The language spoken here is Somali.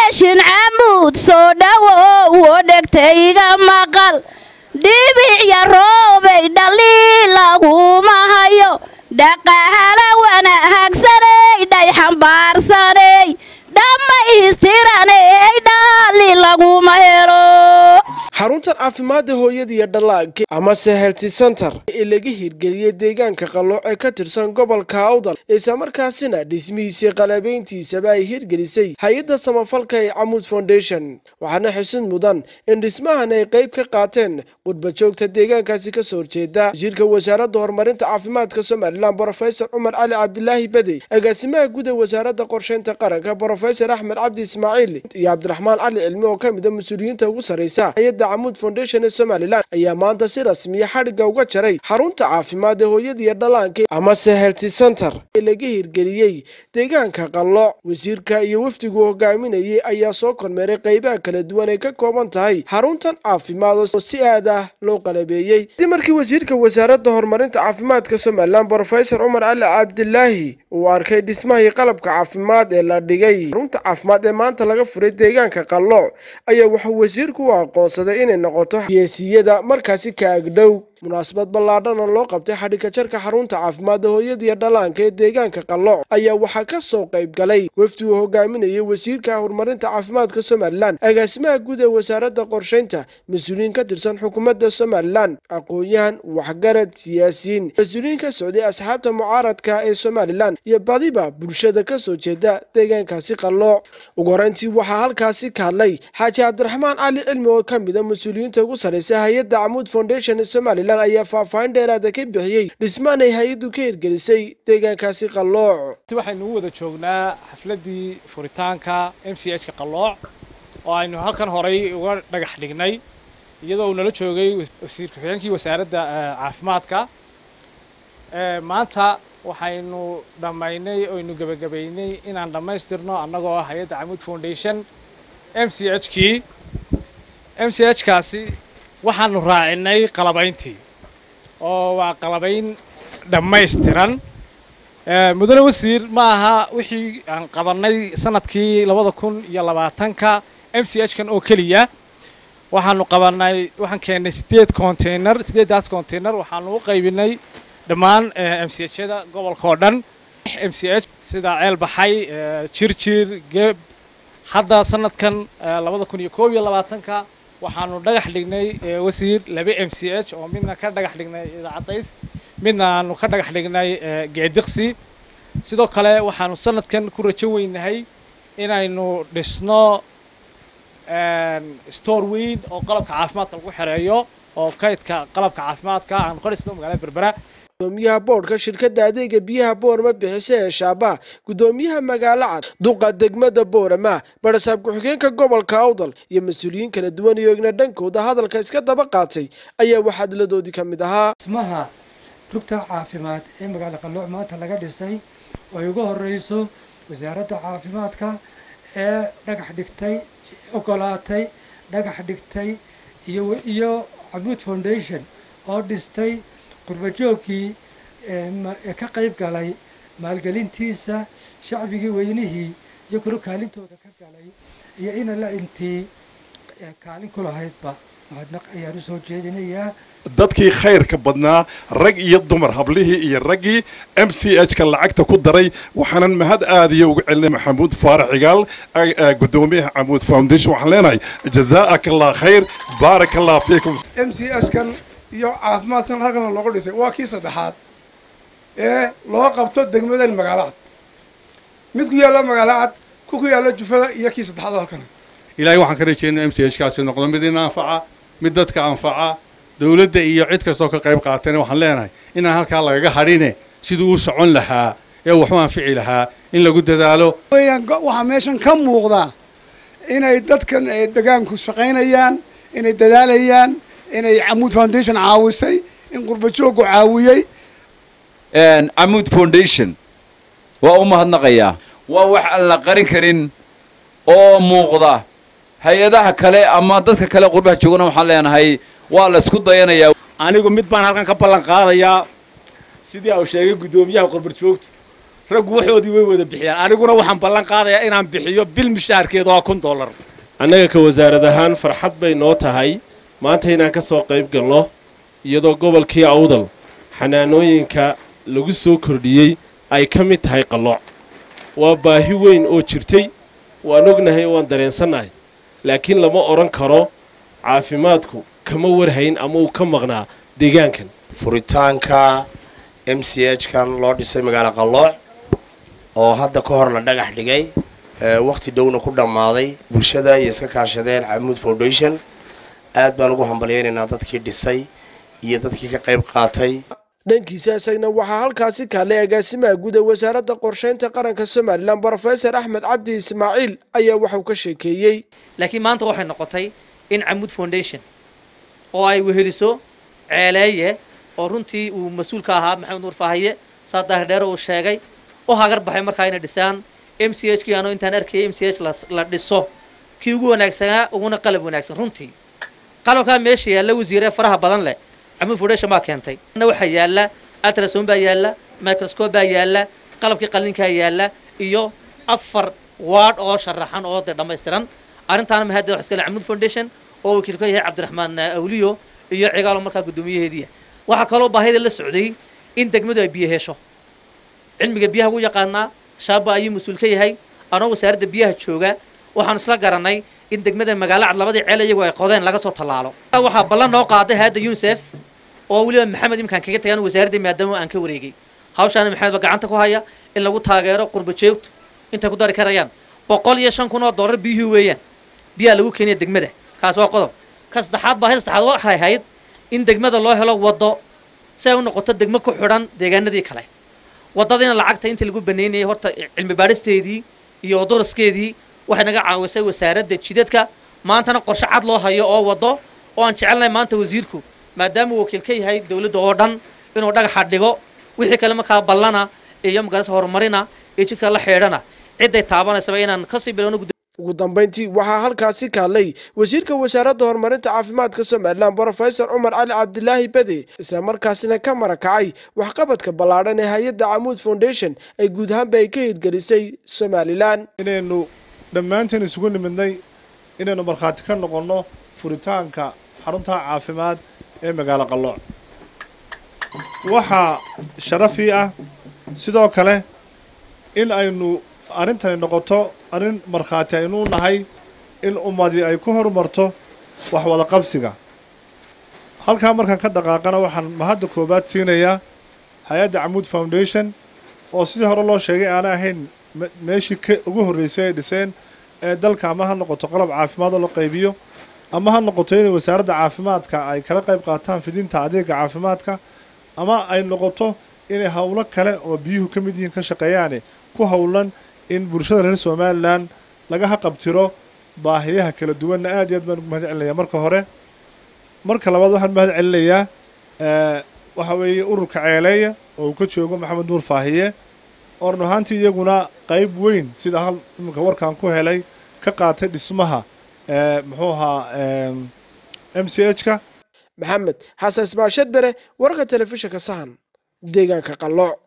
foundation camuud soo dhowow oo dhegtayga maqal dhibicya roobay dhaliil laguma hayo dhaqahala wanaagsaney dhay xambaarsaney dhammaystiraney dhaali laguma helo xaruntan caafimaadda hooyada iyo dhallaanka amase helti center ee laga hirgeliyey deegaanka qalooc ee ka tirsan gobolka awdal islamarkaasina dhismihiisii qalabayntiisaba ay hirgelisay hay-adda samafalka ee camuud foundation waxaana xusid mudan in dhismahan ay qayb ka qaateen qurbajoogta deegaankaasi kasoo horjeeda wasiirka wasaaradda horumarinta caafimaadka somalilan brofesor cumar cali cabdilaahi bedey agaasimaha guud ee wasaaradda qorsheynta qaranka brofesor axmed cabdi ismaaciil iyo cabdiraxmaan cali cilmi oo ka mid a mas-uuliyiinta ugu sarreysa hay-adda camuud foundation ee somalilan ayaa maanta si rasmiya xadhigga uga jaray xarunta caafimaad ee hooyada iyo dhallaanka amase helti center ee laga hirgeliyey deegaanka qalooc wasiirka iyo wafdigu hogaaminayay ayaa soo kormeeray qaybaha kala duwan ay ka kooban tahay xaruntan caafimaad oo si aad ah loo qalabeeyey kadib markii wasiirka wasaaradda horumarinta caafimaadka somalilan brofesor cumar cali cabdilaahi uu arkay dhismahii qalabka caafimaad ee la dhigay xarunta caafimaad ee maanta laga furay deegaanka qalooc ayaa wuxuu wasiirku u aqoonsaday inay noqoto geesiyada markaasi ka agdhow munaasabad ballaadhana loo qabtay xadhigka jarka xarunta caafimaadda hooyada iyo dhallaanka ee deegaanka qalooc ayaa waxaa ka soo qayb galay wafdi uu hogaaminayay wasiirka horumarinta caafimaadka somalilan agaasimaha guud ee wasaaradda qorsheynta mas-uuliyiin ka tirsan xukuumadda somalilan aqoon-yahan waxgarad siyaasiyiin mas-uuliyiin ka socday asxaabta mucaaradka ee somalilan iyo badiba bulshada ka soo jeeda deegaankaasi qalooc ugu horeyntii waxaa halkaasi ka hadlay xaaji cabdiraxmaan cali cilmi oo ka mid a mas-uuliyiinta ugu sarreysa hay-adda camuud foundation ee somalilan ayaa faahfaahin dheeraada ka bixiyey dhismaan ay hay-addu ka hirgelisay deegaankaasi qalooc waxaynu u wada joognaa xafladdii furitaanka m c h ka qalooc oo aynu halkan horay uga dhagax dhignay iyadoo uu nala joogay wasiir ku-xigeenkii wasaaradda caafimaadka maanta waxaynu dhammaynay oynu gebagabaynay inaan dhammaystirno annagoo ah hay-adda camuud foundation m c h kii m c h kaasi waxaanu raacinay qalabayntii oo waa qalabayn dhammaystiran mudane wasiir ma aha wixii aan qabannay sanadkii labada kun iyo labaatanka m c h kan oo keliya waxaanu qabannay waxaan keennay siddeed container siddeeddaas container waxaanu u qaybinay dhammaan m c h yada gobolka oo dhan m c h sida ceel baxay jirjir geeb hadda sanadkan labada kun iyo koob iyo labaatanka waxaanu dhagax dhignay wasiir laba m c h oo midna ka dhagax dhignay idaacadays midna aanu ka dhagax dhignay geediqsi sidoo kale waxaanu sanadkan ku rajo weynahay inaynu dhisno store weyn oo qalabka caafimaadka lagu xereeyo oo kaydka qalabka caafimaadka aanu ka dhisno magaalada berbera gudoomiyaha boodhka shirkadda adeega biyaha boorama bixisa ee shaabaa guddoomiyaha magaalo cad duqa degmada boorama barasaab ku-xigeenka gobolka awdal iyo mas-uuliyiin kala duwan iyo igna dhankooda hadalka iska daba qaatay ayaa waxaadladoodii ka mid ahaa dhismaha rugta caafimaad ee magaalo qalooc maanta laga dhisay oo ay ugu horeyso wasaaradda caafimaadka ee dhagax dhigtay ogolaatay dhagax dhigtay iyo iyo camuud foundation oo dhistay qurbajoogkii ee ka qayb galay maalgelintiisa shacbigii weynihii iyo kalo kaalintooda ka galay iyo ina la intii kaalin ku lahaydba mahadnaq ayaan usoo jeedinayaa dadkii khayrka badnaa rag iyo dumar hablihii iyo raggii m c h ka lacagta ku daray waxaanan mahad aadiyo uga celinay maxamuud faarax cigaal guddoomiyaha camuud foundation waxaan leenahay jazaa'aka allah khayr baaraka allah fiikum m c h kan iyo caafimaadkan halkan loogu dhisay waa kii saddexaad ee loo qabto degmadan magaalo cad mid ku yaalla magaalo cad ku ku yaalla jufada iyo kii saddexaad oo halkan ilaahay waxaan ka rajeynaa m c h kaasi noqdo mid in anfaca mid dadka anfaca dowladda iyo cid kastoo ka qayb qaatana waxaan leenahay inaan halkaa lagaga hadhine siduu u socon lahaa ee waxu anfici lahaa in lagu dadaalo weyaan waxaa meeshan ka muuqda inay dadkan degaanku shaqaynayaan inay dadaalayaan inay camuud foundation caawisay in qurbajoogu caawiyey camuud foundation waa u mahadnaqayaa waa wax aan la qarin karin oo muuqda hay-adaha kale ama dadka kale qurbaha joogana waxaan leenahay waa la isku dayanayaa anigu mid baan halkan ka ballan qaadayaa sidii uu sheegay guddoomiyaha qurbarjoogtu raggu waxoodii way wada bixiyaan aniguna waxaan ballan qaadayaa inaan bixiyo bil mishaarkeeda waa kun dollar annaga ka wasaarad ahaan farxad bay noo tahay maanta inaan ka soo qayb galno iyadoo gobolkii awdal xanaanooyinka lagu soo kordhiyey ay ka mid tahay qallooc waa baahi weyn oo jirtay waan ognahay waan dareensannahay laakiin lama odhan karo caafimaadku kama warhayn ama uu ka maqnaa deegaankan furitaanka m c h kan loo dhisay magaalo qallooc oo hadda ka hor la dhagax dhigay wakhti dhowna ku dhammaaday bulshada iyo iska kaashadeen camuud foundation aad baan ugu hambalyaynaynaa dadkii dhisay iyo dadkii ka qayb qaatay dhankiisa isagna waxaa halkaasi kaale agaasimaha guud ee wasaaradda qorshaynta qaranka somalilan brofesor axmed cabdi ismaaciil ayaa waxuu ka sheekeeyey laakiin maanta waxay noqotay in camuud foundation oo ay weheliso ceeleeye oo runtii uu mas-uul ka ahaa maxamed nuur faahiye saa daahir dheere uu sheegay u hagar baxay markaa inay dhisaan m c h kii anoo intaan arkayay m c h la dhiso kii ugu wanaagsanaa uguna qalab wanaagsan runtii qalabkaa meesha yaalla wasiiree faraha badan leh camuud foundation baa keentay waxaa yaalla atrason baa yaalla microscope baa yaalla qalabkii qallinkaa yaalla iyo afar waard oo sharaxan oo dee dhammaystiran arrintaana mahadda wax iskale camuud foundation oo wakiil ka yahay cabdiraxmaan awliyo iyo cigaalo markaa guddoomiyaheediia waxaa kaloo baahida la socday in degmadu ay biyo hesho cilmiga biyaha ugu yaqaanaa shaaba ayuu mas-uul ka yahay anoo wasaaradda biyaha jooga waxaanu isla garanay in degmada magaalo cad labadii ceel iyagu ay qodeen laga soo tallaalo waxaa ballan noo qaaday hayadda unisef oo weliba maxamed imkaan kaga tagaan wasaaradda maadaama aan ka wareegay hawshaana maxamed ba gacanta ku haya in lagu taageero qurba joogtu intay ku dari karayaan boqol iyo shan kun oo dollar biyuhu weeyaan biyaha lagu keenaya degmada kaas waa qodob ka saddexaad baahida saddexaad waxay ahayd in degmada loo helo waddo si ay u noqoto degmo ku xidhan deegaanadii kale waddadiina lacagta intii lagu banaynayay horta cilmi baadhisteedii iyo odoraskeedii waxay naga caawisay wasaaradda jidadka maantana qorshe cad loo hayo oo waddo oo aan jecelnahay maanta wasiirku maadaama uu wakiil ka yahay dowladda oo dhan inuu dhagaxa dhigo wixii kale markaa ballana iyo magaalasa horumarina iyo jidka la xeedhana cidday taabanaysaba inaan kasii bilowno ugu dambayntii waxaa halkaasi kaadlay wasiirka wasaaradda horumarinta caafimaadka somalilan brofesor cumar cali cabdilaahi bede isla markaasina ka marakacay waxqabadka ballaadhan ee hay-adda camuud foundation ay guud ahaanba ay ka hirgelisay somalilan inaynu dhammaanteen isugu nimidnay inaynu markhaati ka noqonno furitaanka xarunta caafimaad ee magaalo qallooc waxaa sharafii ah sidoo kale in aynu arrintani noqoto arrin markhaati aynu nahay in ummadii ay ku horumarto wax wada qabsiga halkaa markaan ka dhaqaaqana waxaan mahadda koowaad siinayaa hay-adda camuud foundation oo sidii hore loo sheegay aana ahayn meeshii ka ugu horreysay ay dhiseen ee dalka ama ha noqoto qalab caafimaad oo la qaybiyo ama ha noqoto inay wasaaradda caafimaadka ay kala qayb qaataan fidinta adeega caafimaadka ama ay noqoto inay howlo kale oo biyuhu ka mid yihiin ka shaqeeyaane ku howlan in bulshada reer somalilan laga haqabtiro baahiyaha kala duwanna aad iyo aad baan ugu mahad celinayaa marka hore marka labaad waxaan mahad celinayaa waxa weeye ururka ceeleeya oo uu ka joogo maxamed nuur faahiye oo run ahaantii iyaguna qayb weyn sida hal iminka warkaan ku helay ka qaatay dhismaha muxuu ahaa m c h ka maxamed xasan ismaashad bere wararka telefishinka sahan deegaanka qallooc